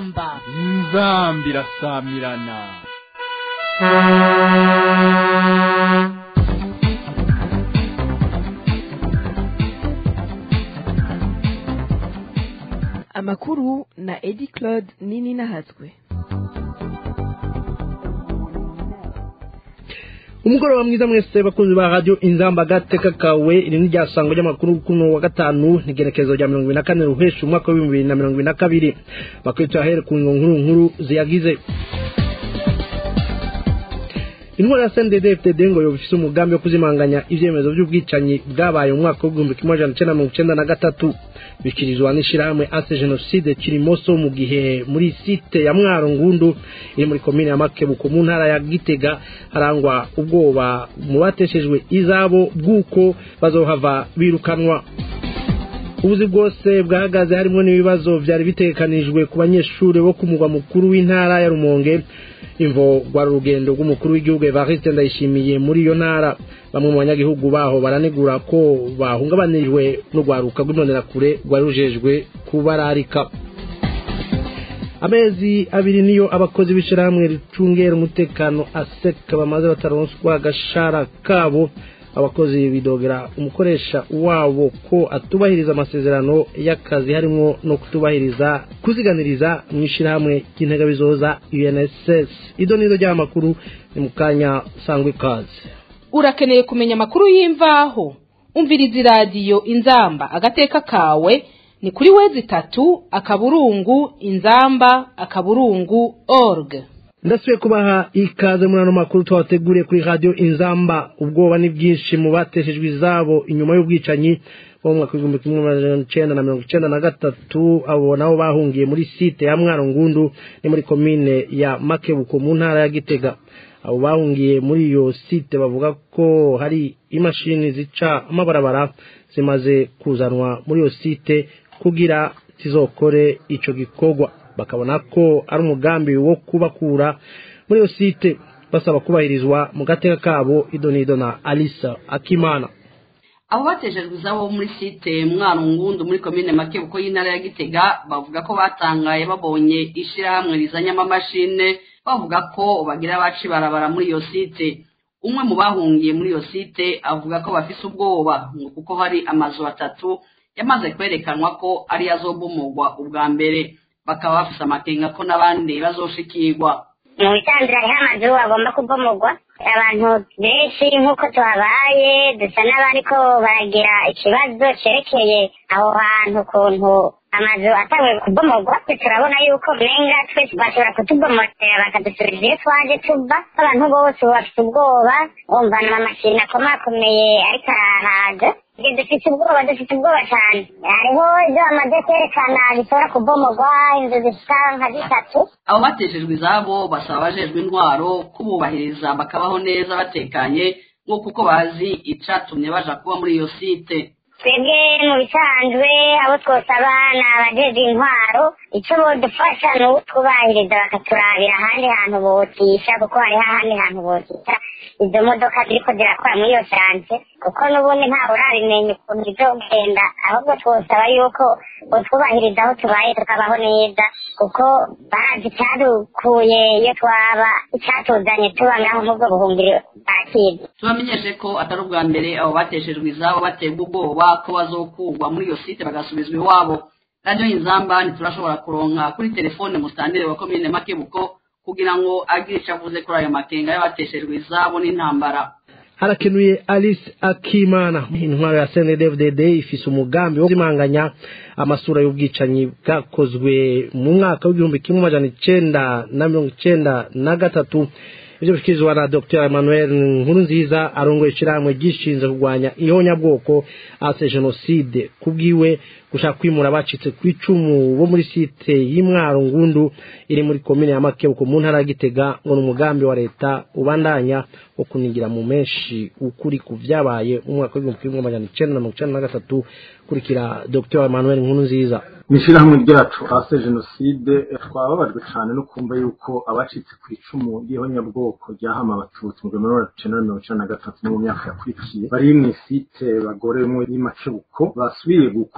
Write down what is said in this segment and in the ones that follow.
inzamba inzamba irasamirana amakuru na edi claude nini nahatswe umugoroba mwiza mwese bakunzi ba radio inzamba gateka kawe iri ni ryasango ry'amakuru kuno wa gatanu n'igerekezo rya mirongo ibiri na kane ruhesha umwaka w'ibihumbi bibiri na mirongo ibiri na kabiri bakwita ahere ku nkuru nkuru ziyagize intwara ya CNDD-FDD ngo yofise umugambi wo kuzimanganya ivyemezo vy'ubwicanyi bwabaye mu mwaka w'igihumbi kimwe amajana icenda mirongo icenda na gatatu bikirizwa n'ishirahamwe ase genocide kirimoso mu gihe muri site ya mwaro ngundu iri muri komine ya makebuko mu ntara ya gitega harangwa ubwoba mu bateshejwe izabo bw'uko bazohava birukanwa ubuzi bwose bwahagaze harimo n'ibibazo vyari bitegekanijwe ku banyeshuri bo ku mugwa mukuru w'intara ya rumonge imvo rwari urugendo rw'umukuru w'igihugu evariste ndayishimiye muri iyo ntara bamwe mu banyagihugu baho baranegura ko bahungabanirijwe n'urwaruka rw'imbonerakure rwari rujejwe kubararika amezi abiri niyo abakozi b'ishyirahamwe ricungera umutekano aseka bamaze bataronswa agashara kabo abakozi bidogera umukoresha wabo ko atubahiriza amasezerano y'akazi harimo no kutubahiriza kuziganiriza mu ishyirahamwe ry'integabizoza UNSS ido nizo ry'amakuru ni mu kanya sangwa ikaze urakeneye kumenya amakuru y'imvaho umviriza iradiyo inzamba agateka kawe ni kuri wezi itatu akaburungu inzamba akaburungu org ndasubiye kubaha ikaze muri ano makuru twabateguriye kuri radio inzamba ubwoba ni bwinshi mu bateshejwe izabo inyuma y'ubwicanyi bo mu mwaka w'igihumbi kimwe amajana icenda na mirongo icenda na gatatu abo nabo bahungiye muri site ya mwaro ngundu ni muri komine ya makebuko mu ntara ya gitega abo bahungiye muri iyo site bavuga ko hari imashini zica amabarabara zimaze kuzanwa muri iyo site kugira zizokore ico gikorwa bakabona ko ari umugambi wo kubakura muri iyo site basaba kubahirizwa mu gateka kabo idonido na alisa akimana abo bateshejwe izabo muri site mwaro ngundu muri komine makebuko y'intara ya gitega bavuga ko batangaye babonye ishirahamwe rizanye amamashine bavuga ko bagira abaci barabara muri iyo site umwe mu bahungiye muri iyo site avuga ko bafise ubwoba ngo kuko hari amazu atatu yamaze kwerekanwa ko ariyo azobomorwa ubwa mbere bakaba bafise amakenga ko n'abandi bazoshikirwa mu bisanzwe hariho amazu agomba kubomorwa abantu benshi nk'uko tuhabaye dusa n'abariko baragira ikibazo cerekeye aho hantu ukuntu amazu atanguye kubomorwa turabona yuko menga twese bashobora kutubomorera bakadusubiza iyo twaje tuva abantu bose bafite ubwoba bumva n'amamashini akomakomeye ariko arahaza dufite ubwoba dufite ubwoba cyane hariho ibyo bamaze kwerekana bishobora kubomorwa inzu zisa nka zitatu abo bateshejwe izabo basaba abajejwe intwaro kububahiriza bakabaho neza batekanye nk'uko uko bazi icatumye baja kuba muri iyo site twebwe mu bisanzwe abo twosaba ni abajeje intwaro icyo bodufasha ni utwubahiriza bakaturabira ahandi hantu botisha kuko hariho ahandi hantu botisha izo modoka ziriko zirakora muri iyo sanse kuko n'ubundi ntawe urabimenya ukuntu bizogenda ahubwo twosaba yuko botwubahiriza aho tubaye tukabaho neza kuko bazi icyadukuye iyo twaba icyatuzanye tuba ngaho mubwo buhungiro bwakizi tubamenyeshe ko atari ubwa mbere abo bateshejwe izabo baterwa ubwoba ko bazokurwa muri iyo site bagasubizwa iwabo radiyo inzamba ntiturashobora kuronka kuri telefone musitantire wa komine makebuko kugira ngo agire icyo avuze kuri ayo makenga y'abateshejwe izabo n'intambara harakenuye alice akimana intwaro ya cndfdd ifise umugambi wo kuzimanganya amasura y'ubwicanyi bwakozwe mu mwaka w'igihumbi kimwe amajana icenda na mirongo icenda na gatatu ivyo bishikirizwa na dr emmanuel nkurunziza arongoye ishirahamwe ryishinze kurwanya ihonyabwoko ase jenoside kubwiwe gushaka kwimura abacitse ku icumu bo muri site y'imwaro ngundu iri muri komine ya makebuko mu ntara ya gitega ngo ni umugambi wa leta ubandanya wo kunigira mu menshi ukuri ku vyabaye mu mwaka w'igihumbi kimwe amajana icenda na mirongo icenda na gatatu kurikira dr emmanuel nkurunziza mw'ishyirahamwe ryacu hasi jenoside twababajwe cyane no kumva yuko abacitse ku icumu ry'ihonyabwoko ryahama abatutsi mu gihumbi magana cyenda mirongo icyenda na gatatu no mu myaka yakurikiye bari mu isite bagorewemo y'imakebuko basubiye gukubagurwa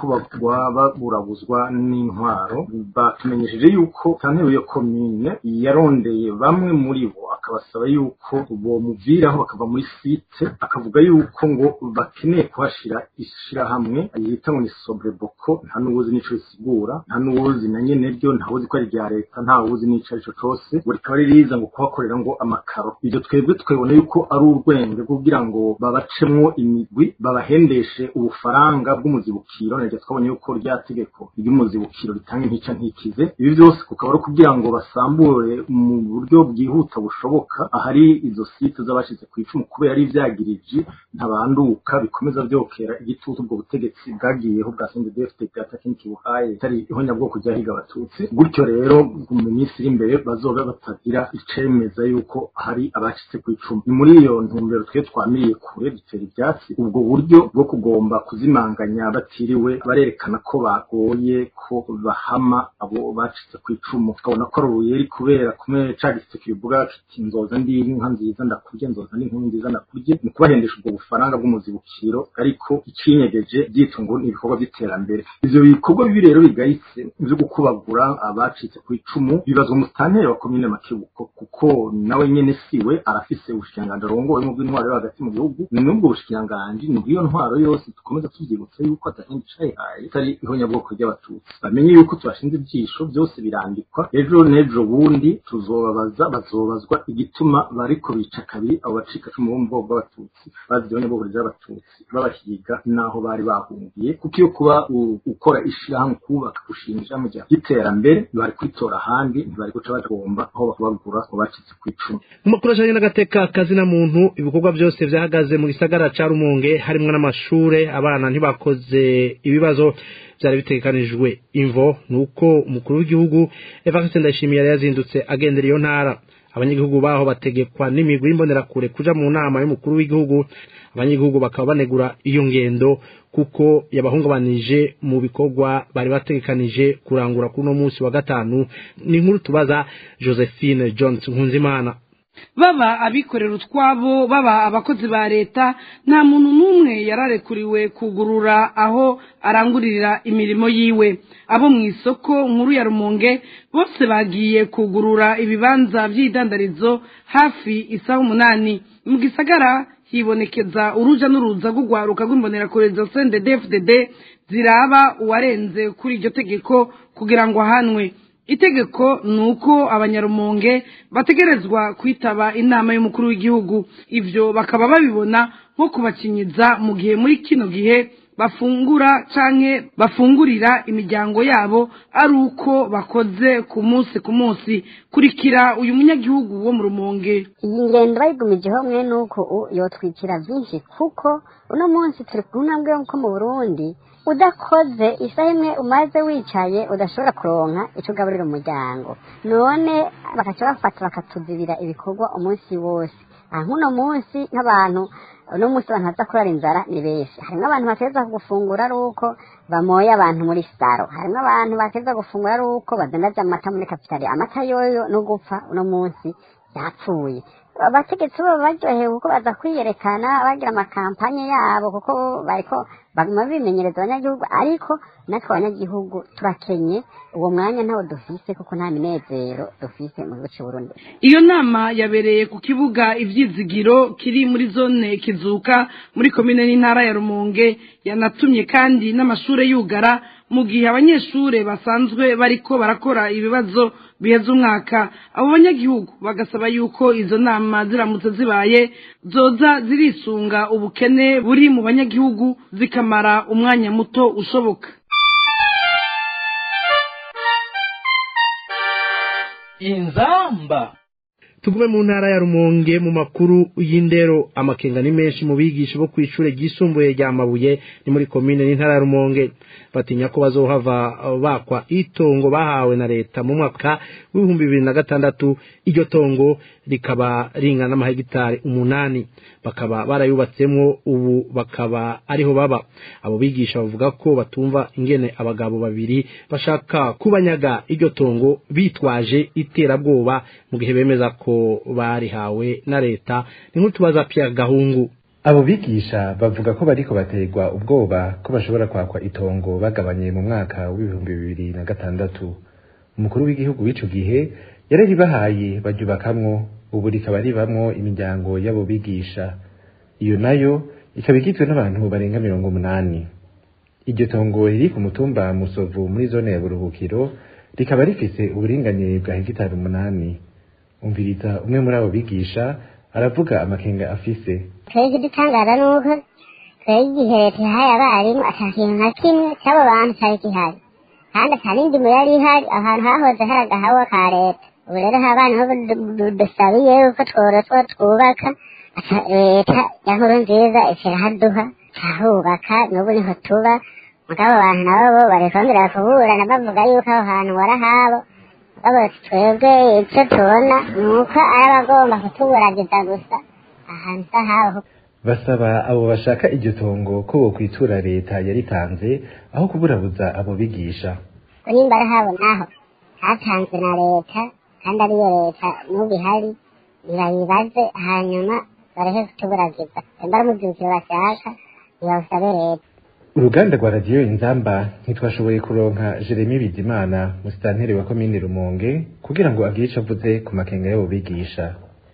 kwicwa baburabuzwa n'intwaro batumenyesheje yuko santero iyo komine yarondeye bamwe muri bo akabasaba yuko bomuviraho bakava muri site akavuga yuko ngo bakeneye kuhashira ishirahamwe yita ngo ni sobreboko nta n'uwuzi n'ico risigura nta n'uwuzi na nyene ryo ntawuzi ko ari rya leta ntawuzi n'ico arico cose ngo rikaba ririza ngo kuhakorera ngo amakaro ivyo twebwe twebona yuko ari urwenge kugira ngo babacemwo imigwi babahendeshe ubufaranga bw'umuzibukiro naryo twabonye yuko rya tegeko ry'umuzibukiro ritanga intica ntikize ibi byose kukaba ari kugira ngo basambure mu buryo bwihuta bushoboka ahari izo site z'abashize ku icumu kubera ari ivyagiriji ntabanduka bikomeza vyokera igitutu ubwo butegetsi bwagiyeho bwa CNDD-FDD bwatakintu kibuhaye itari ihonyabwoko ryahiga abatutsi gutyo rero mu minsi iri imbere bazoba batagira icemeza yuko hari abacitse ku icumu ni muri iyo ntumbero twe twamiriye kure dutera ivyatsi ubwo buryo bwo kugomba kuzimanganya batiriwe barerekana ko bagoye ko bahama abo bacitse ku icumu tukabona ko ari uruyeri kubera kumwe ca giseke kibivuga kiti nzoza ndi inka nziza ndakurye nzoza ndi inkumi nziza ndakurye ni kubahendesha ubwo bufaranga bw'umuzibukiro ariko icinyegeje byitwa ngo ni ibikorwa by'iterambere ivyo bikorwa bibi rero bigayitse vyo gukubagura abacitse ku icumu bibazwa umustantere wa komine makebuko kuko nawe nyene siwe arafise ubushikiranganji arongoye mu bw'intwaro yo hagati mu gihugu ni n'ubwo bushikiranganji ni bw'iyo ntwaro yose dukomeza tuvyibutsa yuko atahindi cayihaye itari ihonyabwoko ry'abatutsi bamenye yuko tubashinze ivyisho byose birandikwa ejo n'ejo bundi tuzobabaza bazobazwa igituma bariko bica kabiri abo bacika cumu bo mu bwoko bw'abatutsi bazi ihonyabwoko ry'abatutsi babahiga n'aho bari bahungiye kuko iyo kuba u- ukora ishirahamwe kubaka gushinga ishirahamwe rya ry'iterambere bari kwitora ahandi ntibari guca bagomba aho bakubagura ngo bacitse ku icumu mu makuru ajanye n'agateka kazina muntu ibikorwa byose vyahagaze mu gisagara ca rumonge harimwo n'amashure abana ntibakoze ibibazo vyari bitegekanijwe imvo nuko umukuru w'igihugu Evariste Ndayishimiye yari yazindutse agendera iyo ntara abanyagihugu baho bategekwa n'imigwi y'imbonerakure kuja mu nama y'umukuru w'igihugu abanyagihugu bakaba banegura iyo ngendo kuko yabahungabanije mu bikorwa bari bategekanije kurangura kuri uno munsi wa gatanu ni inkuru tubaza Josephine Jones Nkunzimana baba abikorera utwabo baba abakozi ba leta nta muntu n'umwe yararekuriwe kugurura aho arangurira imirimo yiwe abo mu isoko nkuru ya rumonge bose bagiye kugurura ibibanza by'idandarizo hafi isaha umunani mu gisagara hibonekeza uruja n'uruza rw'urwaruka rw'imbonerakure za CNDD-FDD ziraba uwarenze kuri iryo tegeko kugira ngo ahanwe itegeko ni uko abanyarumonge bategerezwa kwitaba inama y'umukuru w'igihugu ivyo bakaba babibona nko kubakinyiza mu gihe muri kino gihe bafungura canke bafungurira imiryango yabo ari uko bakoze ku munsi ku munsi kurikira uyu munyagihugu wo mu rumonge iyi ngendo bayigumijeho mwe nuko u- yotwikira byinshi kuko uno munsi turi ku ntambwe yo mu burundi udakoze isaha imwe umaze wicaye udashobora kuronka icyo ugaburira umuryango none bakaca bafata bakatuzibira ibikorwa umunsi wose aha nk'uno munsi nk'abantu uno munsi abantu baza kurara inzara ni benshi harimo abantu bateza gufungura ari uko bamoye abantu muri saro harimo abantu bateza gufungura ari uko badandaza amata muri kapitali amata yoyo no gupfa uno munsi yapfuye abategetsi bo baryohewe kuko baza kwiyerekana bagira amakampanye yabo kuko bariko baguma bimenyereza abanyagihugu ariko natwe abanyagihugu turakenye uwo mwanya ntawo dufise kuko nta minezero dufise mu gihugu c'uburundi iyo nama yabereye ku kibuga ivyizigiro kiri muri zone kizuka muri komine n'intara ya rumonge yanatumye kandi n'amashure yugara mu gihe abanyeshure basanzwe bariko barakora ibibazo biheza umwaka abo banyagihugu bagasaba yuko izo nama ziramutse zibaye zoza zirisunga ubukene buri mu banyagihugu zikamara umwanya muto ushoboka inzamba tugume mu ntara ya rumonge mu makuru y'indero amakenga ni menshi mu bigisha bo kw'ishure ryisumbuye rya mabuye ni muri komine n'intara ya rumonge batinya ko bazohava bakwa itongo bahawe na leta mu mwaka w'ibihumbi bibiri na gatandatu iryo tongo rikaba ringana n'amahegitari umunani bakaba barayubatsemwo ubu bakaba ariho baba abo bigisha bavuga ko batumva ingene abagabo babiri bashaka kubanyaga iryo tongo bitwaje iterabwoba mu gihe bemeza ko barihawe na leta ni nk'utubaza Pierre Gahungu abo bigisha bavuga ko bariko baterwa ubwoba ko bashobora kwakwa itongo bagabanye mu mwaka w'ibihumbi bibiri na gatandatu umukuru w'igihugu w'ico gihe yararibahaye baryubakamwo ubu rikaba ribamwo imiryango y'abo bigisha iyo nayo ikaba igizwe n'abantu barenga mirongo umunani iryo tongo riri ku mutumba musovu muri zone ya buruhukiro rikaba rifise uburinganire bwa hegitari umunani umviriza umwe muri abo bigisha aravuga amakenga afise twebwe igitangaza ni uko twebwe igihe leta ihaye abarimu ata kintu na kimwe cy'abo bantu cyari gihari kandi ata n'indimo yari ihari ahantu hahoze hari agahawa ka leta ubu rero abana bo dusabiye yuko tworoswa twubaka leta ya nkuru nziza ikirahaduha turahubaka n'ubu niho tuba mugabo abantu nabo barikongera kuburana bavuga yuko aho hantu warahabo mugabo twebwe icyo tubona ni uko ari abagomba kutuburagiza gusa ahantu sahabo basaba abo bashaka iryo tongo ko bokwitura leta yaritanze aho kuburabuza abo bigisha nimba ari habo naho hatanzwe na leta kandi ariyo leta n'ubu ihari ntibayibaze hanyuma bareke kutuburagiza nimba ari umubyukiro bashaka ntibawusabe leta uruganda rwa radiyo inzamba ntitwashoboye kuronka jeremy bizimana musitanteri wa komine rumonge kugira ngo agire ico avuze ku makenga y'abo bigisha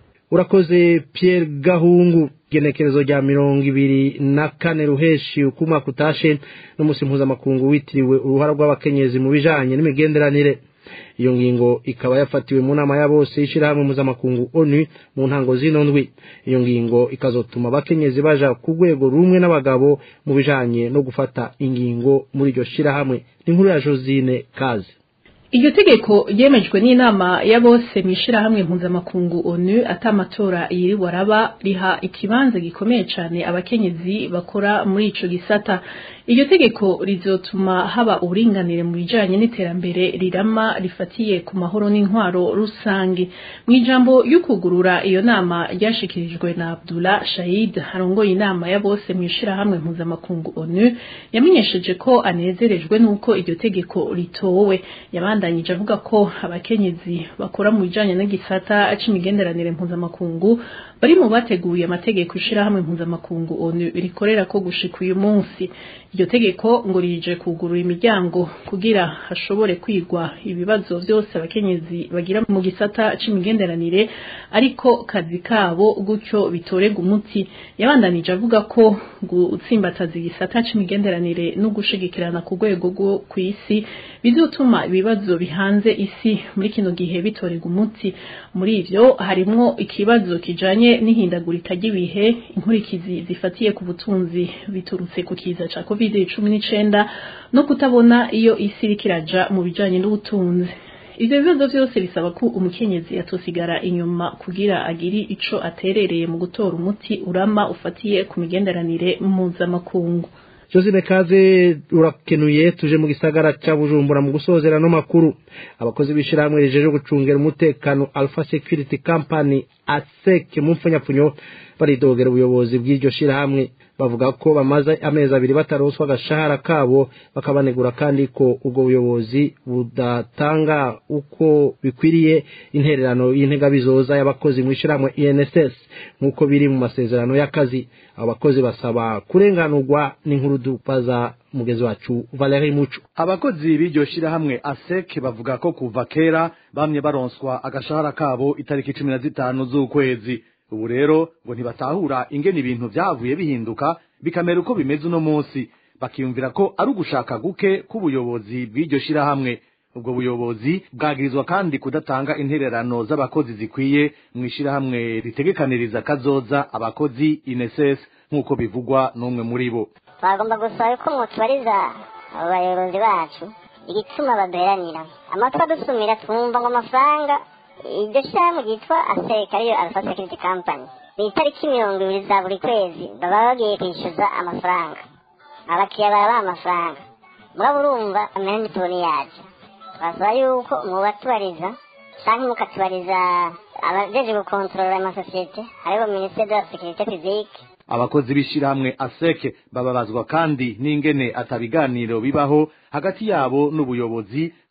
urakoze Pierre Gahungu genekerezo rya mirongo ibiri na kane ruheshi uko umwaka utashe n'umunsi mpuzamakungu witiriwe uruhara rw'abakenyezi mu bijanye n'imigenderanire iyo ngingo ikaba yafatiwe mu nama ya bose y'ishirahamwe mpuzamakungu onu mu ntango zino ndwi iyo ngingo ikazotuma abakenyezi baja ku rwego rumwe n'abagabo mu bijanye no gufata ingingo muri iryo shirahamwe n'inkuru ya josine kazi iryo tegeko ryemejwe n'inama ya bose mu ishirahamwe mpuzamakungu onu atamatora yiriwe araba riha ikibanza gikomeye cyane abakenyezi bakora muri ico gisata iryo tegeko rizotuma haba uburinganire mu bijanye n'iterambere rirama rifatiye ku mahoro n'intwaro rusange mu ijambo y'ukugurura iyo nama ryashikirijwe na Abdullah Shahid harongoye inama ya bose mu ishirahamwe mpuzamakungu onu yamenyesheje ko anezerejwe n'uko iryo tegeko ritowe yabandanyije avuga ko abakenyezi bakora mu bijanye n'igisata c'imigenderanire mpuzamakungu bari mu bateguye amategeko ishirahamwe mpuzamakungu onu rikorera ko gushika uyu munsi iryo tegeko ngo rije kugurura imiryango kugira hashobore kwigwa ibibazo vyose abakenyezi bagira mu gisata c'imigenderanire ariko kazi kabo gutyo bitorega umuti yabandanije avuga ko gutsimbataza igisata c'imigenderanire no gushigikirana ku rwego rwo kw'isi bizotuma ibibazo bihanze isi muri kino gihe bitorega umuti muri ivyo harimwo ikibazo kijanye n'ihindagurika ry'ibihe inkurikizi zifatiye ku butunzi biturutse ku kiza ca covid cumi n'icenda no kutabona iyo isi iriko iraja mu bijanye n'ubutunzi ivyo bibazo vyose bisaba ko umukenyezi atosigara inyuma kugira agiri ico aterereye mu gutora umuti urama ufatiye ku migenderanire mpuzamakungu Josine Kaze urakenuye tuje mu gisagara ca Bujumbura mu gusozera no makuru abakozi b'ishiramwe rijeje gucungera umutekano Alpha Security Company ASEC mu mfunyapfunyo baridogera ubuyobozi bw'iryo shirahamwe bavuga ko bamaze amezi abiri bataronswa agashahara kabo bakabanegura kandi ko ubwo buyobozi budatanga uko bikwiriye intererano y'integabizoza y'abakozi mu ishyirahamwe INSS nk'uko biri mu masezerano y'akazi abo bakozi basaba kurenganurwa n'inkuru dupaza mugezi wacu Valerie Muco abakozi b'iryo shirahamwe ASEC bavuga ko kuva kera bamye baronswa agashahara kabo itariki cumi na zitanu z'ukwezi ubu rero ngo ntibatahura ingene ibintu vyavuye bihinduka bikamera uko bimeze uno munsi bakiyumvira ko ari ugushaka guke k'ubuyobozi bw'iryo shirahamwe ubwo buyobozi bwagirizwa kandi kudatanga intererano z'abakozi zikwiye mu ishirahamwe ritegekaniriza kazoza abakozi INSS nk'uko bivugwa n'umwe muri bo twagomba gusaba ko mutubariza abo bayobozi bacu igituma baduheranira amatwi adusumira twumva ngo amafaranga iryo shyirahamwe ryitwa aseka ariyo alpha security company ni itariki mirongo ibiri za buri kwezi baba bagiye kwishyuza amafaranga abakiriya barabaha amafaranga muraba urumva amera n'itoni yacu twasaba yuko mubatubariza cyangwa mukatubariza abajeje gukontorora amasosiyete aribo minisiteri de la sécurité publique abakozi b'ishirahamwe aseke bababazwa kandi n'ingene atabiganiro bibaho hagati yabo n'ubuyobozi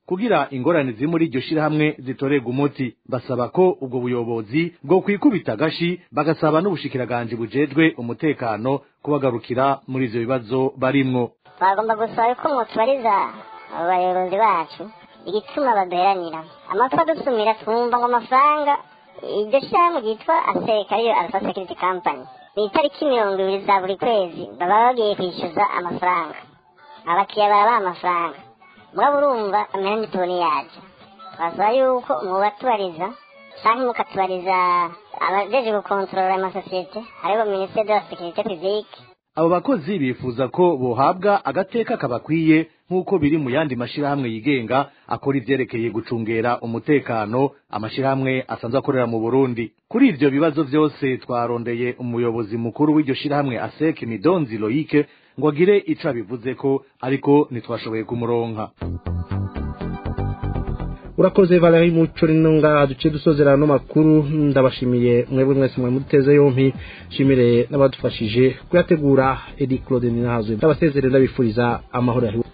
kugira ingorane ziri muri iryo shirahamwe zitorerwa umuti basaba ko ubwo buyobozi bwo kwikubita agashi bagasaba n'ubushikiranganje bujejwe umutekano kubagarukira muri ivyo bibazo barimwo bagomba gusaba ko mutubariza abayobozi bacu igituma baduheranira amatwa dusumira twumva ngo amafaranga iryo shyirahamwe ryitwa aseka ariyo alpha security company ni itariki mirongo ibiri za buri kwezi baba bagiye kwishyuza amafaranga abakiriya barabaha amafaranga muraba urumva amera n'itoni yacu twasaba yuko mubatubariza cyangwa mukatubariza abajeje gukontorora amasosiyete aribo minisiteri de la sécurité publique abo bakozi bifuza ko bohabwa agateka kabakwiye nk'uko biri mu yandi mashirahamwe yigenga akora ivyerekeye gucungera umutekano amashirahamwe asanzwe akorera mu Burundi kuri ivyo bibazo vyose twarondeye umuyobozi mukuru w'iryo shirahamwe aseke midonzi loike ngo agire ico abivuze ko ariko ntitwashoboye kumuronka urakoze Valerie Muco rino ngaha duce dusozera no makuru ndabashimiye mwebwe mwese mwe muteze yompi shimire n'abadufashije kuyategura Edi Claude Ninahazo ndabasezerera ndabifuriza amahoro yawe